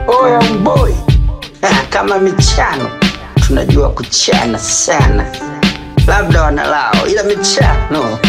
Oya mboi, kama michano tunajua kuchana sana, labda wanalao, ila michano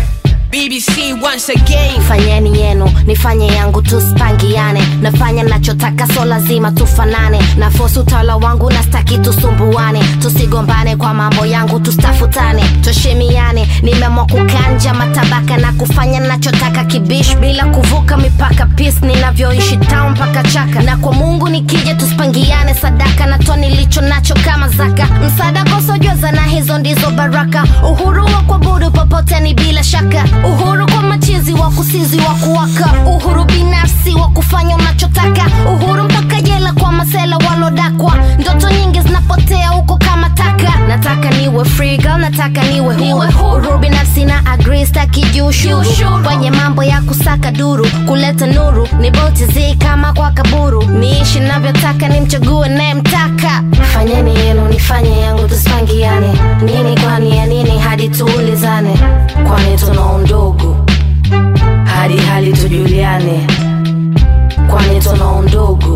BBC once again. fanyeni yenu nifanye yangu tuspangiane nafanya nachotaka so lazima tufanane na fosi utawala wangu na staki tusumbuane tusigombane kwa mambo yangu tustafutane tushimiane nimeamua kukanja matabaka na kufanya nachotaka kibish bila kuvuka mipaka pis ninavyoishi town mpaka chaka na kwa mungu nikija tuspangiane sadaka na toa nilicho nacho kama zaka msaada kosojua zana hizo ndizo baraka uhuru wa kuabudu popote ni bila shaka uhuru kwa machizi wa kusizi wa kuwaka uhuru binafsi wa kufanya unachotaka uhuru mpaka jela kwa masela walodakwa ndoto nyingi zinapotea huko kama taka nataka niwe free girl nataka niwe huru uhuru binafsi na agree staki juu ushuru kwenye mambo ya kusaka duru kuleta nuru ni boti zi kama kwa kaburu niishi navyotaka nimchague nayemtaka fanyeni yenu nifanye yangu tusipangiane nini kwani ya nini hadi tuulizane kwani tuna undugu hadi hali tujuliane kwani tuna undugu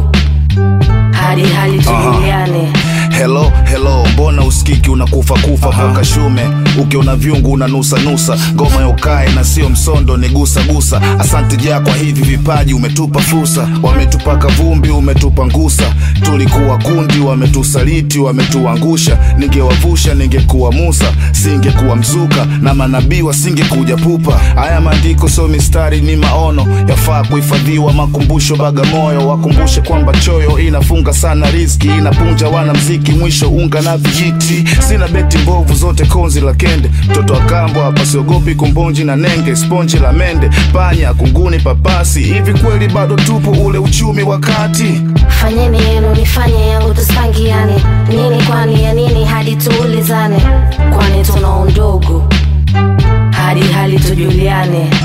hadi hali tujuliane Hello, hello, mbona usikiki unakufa kufa poka shume ukiona vyungu unanusa nusa ngoma ya ukae na sio msondo ni gusa gusa asante ja kwa hivi vipaji umetupa fursa wametupaka vumbi umetupa ngusa tulikuwa kundi wametusaliti wametuangusha ningewavusha ningekuwa musa singekuwa mzuka na manabii wasingekuja pupa haya maandiko sio mistari ni maono yafaa kuhifadhiwa makumbusho bagamoyo wakumbushe kwamba choyo inafunga sana riski inapunja wana mziki mwisho unga na vijiti sina beti mbovu zote konzi la kende mtoto wa kambo hapa siogopi kumbonji na nenge sponji la mende panya kunguni papasi hivi kweli bado tupo ule uchumi wakati fanyeni yenu nifanye yangu tusipangiane nini kwani ya nini hadi tuulizane kwani tuna undugu hadi hali tujuliane